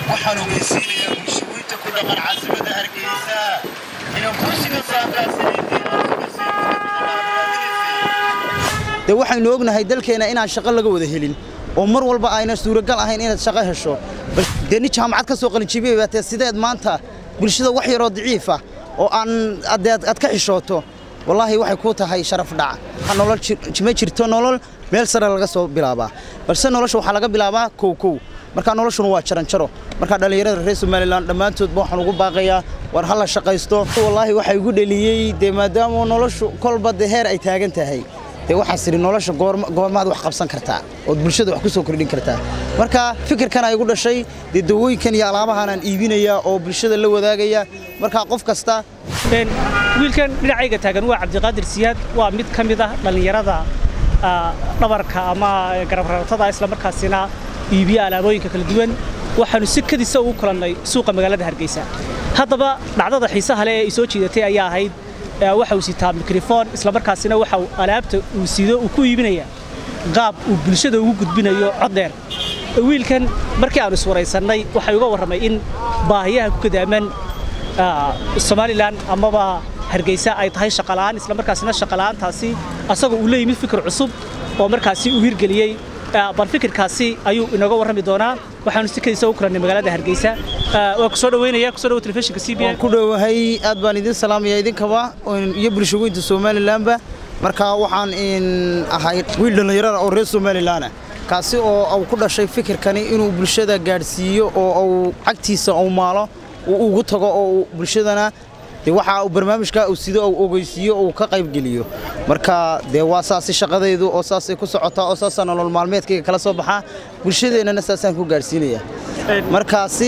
waxaan ogeysiinayaa bulshooyinta ku dhaqan caasimada hargeysa inaan kursiga saafraasanaydee waxaynu ognahay dalkeenna inaan shaqo laga wada helin oo mar walba ayna suuragal ahayn inaad shaqo hesho dee nin jaamacad ka soo qalinjibiyay baatee sideed maanta bulshada wax yaroo daciifa oo aan aad ka xishooto wallaahi waxay kuu tahay sharaf dhac nolol ma jirto nolol meel sare laga soo bilaabaa balse nolosha waxaa laga bilaabaa kow kow markaa noloshuna waa jaranjaro markaa dhallinyarada reer somalilan dhammaantoodba waxaan ugu baaqayaa war ha la shaqaysto wallaahi waxaa igu dheliyey dee maadaama noloshu kolba dee heer ay taagan tahay dee waxaas idhi nolosha goormaad wax qabsan kartaa ood bulshada wax ku soo kordhin kartaa marka fikirkan igu dhashay dee dawooyinkan iyo alaabahanaan iibinaya oo bulshada la wadaagaya markaa qof kasta wiilkan dhinacayga taagan waa cabdiqaadir siyaad waa mid ka mid ah dhallinyarada dhabarka ama garabrartada islamarkaasina iibiya alaabooyinka kala duwan waxaanu si kadisa ugu kulannay suuqa magaalada hargeysa haddaba dhacdada xiisaha leh ee i soo jiidatay ayaa ahayd waxa uu sitaa mikrofon islamarkaasina waxa alaabta uu sido uu ku iibinaya qaab uu bulshada ugu gudbinayo cod dheer wiilkan markii aanu iswaraysannay waxay uga warramay in baahiyaha ku kadaaman somalilan amaba hargeysa ay tahay shaqala'aan islamarkaasina shaqala'aantaasi asagoo uu la yimid fikir cusub oo markaasi uu hirgeliyey bal fikirkaasi ayuu inooga warrami doonaa waxaanu si kadiisa u kulannay magaalada hargeysa waa ku soo dhaweynaya ku soo dhawo telefishinka c b waan ku dhowahay aad baan idin salaamaya idinkaba iyo bulshagoynta somalilanba marka waxaan ahay wiil dhallinyarada oo reer somalilanah kaasi oo uu ku dhashay fikirkani inuu bulshada gaadhsiiyo oo uu cagtiisa uu maalo uu ugu tago oo bulshadana de waxa uu barnaamijka uu sido uu ogeysiiyo uu ka qaybgeliyo marka dee waa saasi shaqadaydu oo saasay ku socotaa oo saasaa nolol maalmeedkayga kala soo baxaa bulshadeennana saasaan ku gaadhsiinaya markaasi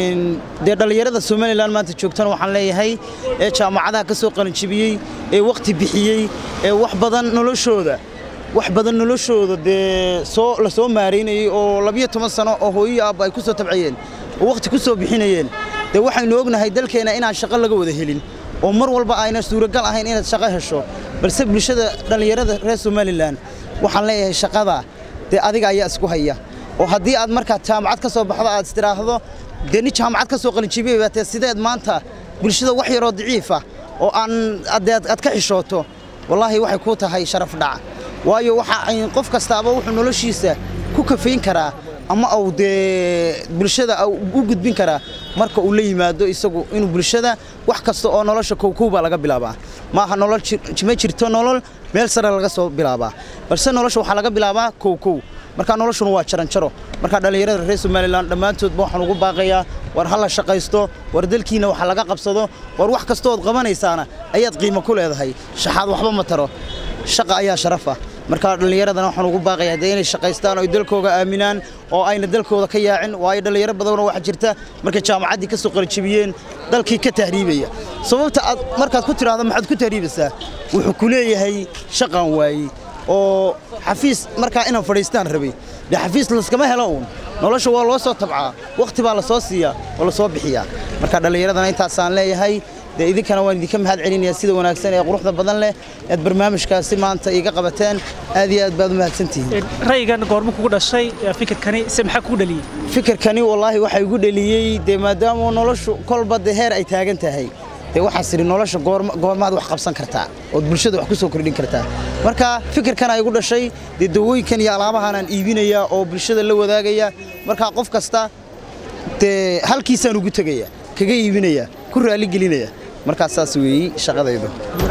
dee dhallinyarada somalilan maanta joogtana waxaan leeyahay ee jaamacadaha ka soo qalinjibiyey ee wakhti bixiyey ee wax badan noloshooda wax badan noloshooda dee soo la soo maaraynayey oo labiyo toban sano oo hooyo aabba ay ku soo tabciyeen oo wakhti ku soo bixinayeen dee waxaynu ognahay dalkeenna inaan shaqo laga wada helin oo mar walba ayna suuragal ahayn inaad shaqo hesho balse bulshada dhallinyarada reer somalilan waxaan leeyahay shaqada dee adiga ayaa isku haya oo haddii aad markaa jaamacad ka soo baxdo aad istiraahdo dee nin jaamacad ka soo qalinjibiyay baatee sideed maanta bulshada wax yaroo daciifa oo aan aad ka xishooto wallaahi waxay kuu tahay sharaf dhac waayo waxa qof kastaaba wuxuu noloshiisa ku kafayn karaa ama uu dee bulshada u gudbin karaa marka uu la yimaado isagu inuu bulshada wax kasta oo nolosha kowkow baa laga bilaabaa maaha nolol ma jirto nolol meel sare laga soo bilaabaa balse nolosha waxaa laga bilaabaa kowkow markaa noloshuna waa jaranjaro markaa dhallinyarada reer somalilan dhammaantoodba waxaan ugu baaqayaa war ha la shaqaysto war dalkiina waxa laga qabsado war wax kastood qabanaysaana ayaad qiimo ku leedahay shaxaad waxba ma taro shaqa ayaa sharafa markaa dhallinyaradana waxaan ugu baaqayaa dee inay shaqaystaan oo ay dalkooga aaminaan oo ayna dalkooda ka yaacin waayo dhallinyaro badanoo waxaa jirta markay jaamacaddii ka soo qalijibiyeen dalkii ka tahriibaya sababta aad markaad ku tidhaahdo maxaad ku tahriibaysaa wuxuu ku leeyahay shaqan waayey oo xafiis markaa inaan fadhiistaan rabay dee xafiis laskama helo uun nolosha waa loo soo tabcaa wakhti baa la soo siiyaa oo la soo bixiyaa marka dhallinyaradana intaasaan leeyahay dee idinkana waan idinka mahad celinayaa sida wanaagsan ee quruxda badan leh aad barnaamijkaasi maanta iiga qabateen aad iyo aad baad u mahadsantihiin ra'yigan goormu kugu dhashay fikirkani se maxaa kugu dhaliyey fikirkani wallaahi waxaa igu dheliyey dee maadaama noloshu kolba dee heer ay taagan tahay dee waxaas idhi nolosha goormaad wax qabsan kartaa ood bulshada wax ku soo kordhin kartaa marka fikirkan igu dhashay dee dawooyinkan iyo alaabahanaan iibinaya oo bulshada la wadaagaya markaa qof kasta dee halkiisaan ugu tegaya kaga iibinaya ku raaligelinaya markaas saas weeyey shaqadaydu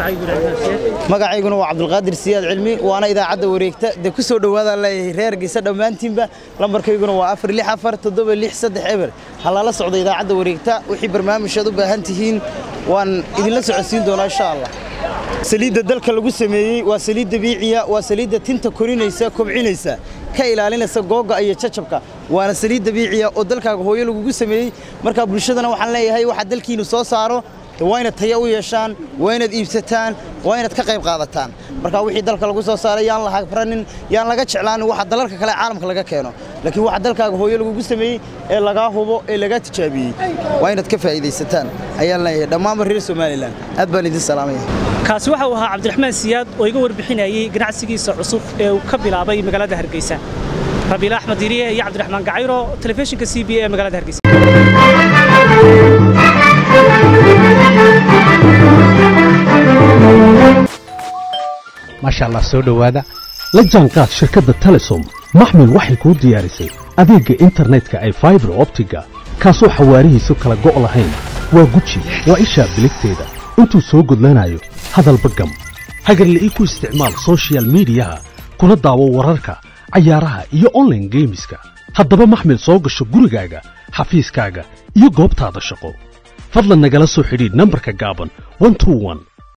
magacayguna waa cabdulqaadir siyaad cilmi waana idaacadda wareegta dee ku soo dhowaadaan leeyahay reer geysa dhammaantiinba lambarkayguna waa afar lix afar toddoba lix saddex eber ha lala socdo idaacadda wareegta wixii barnaamijhaad u baahan tihiin waan idinla socodsiin doonaa insha allah saliidda dalka lagu sameeyey waa saliid dabiiciya waa saliidda tinta korinaysa kobcinaysa ka ilaalinaysa googa iyo jajabka waana saliid dabiiciya oo dalkaaga hooyo lagugu sameeyey markaa bulshadana waxaan leeyahay waxaa dalkiinu soo saaro waa inaad taya u yeeshaan waa inaad iibsataan waa inaad ka qayb qaadataan marka wixii dalka lagu soo saaray yaan la habranin yaan laga jeclaanin waxa dalalka kale caalamka laga keeno laakiin waxa dalkaaga hooyo lagugu sameeyey ee lagaa hubo ee lagaa tijaabiyey waa inaad ka faa'iidaysataan ayaan leeyahay dhammaanba reer somalilan aad baan idin salaamaya kaasi waxa uu ahaa cabdiraxmaan siyaad oo iga warbixinayay ganacsigiisa cusub ee uu ka bilaabay magaalada hargeysa rabiil axmed diriye iyo cabdiraxmaan gacayro telefishinka c b a ee magaalada hargeysa maasha allah soo dhowaada la jaanqaad shirkadda telesom maxmil waxay kuu diyaarisay adeegga internetka ay faibar optiga kaasoo xawaarihiisu kala go' lahayn waa guji waa ishaa biligteeda intuu soo gudlanayo hadalba gam hagarle ii ku isticmaal soshiyal miidiyaha kuna daawo wararka cayaaraha iyo onlaine geemiska haddaba maxmil soo gasho gurigaaga xafiiskaaga iyo goobtaada shaqo fadlan nagala soo xidhiidh nambarka gaaban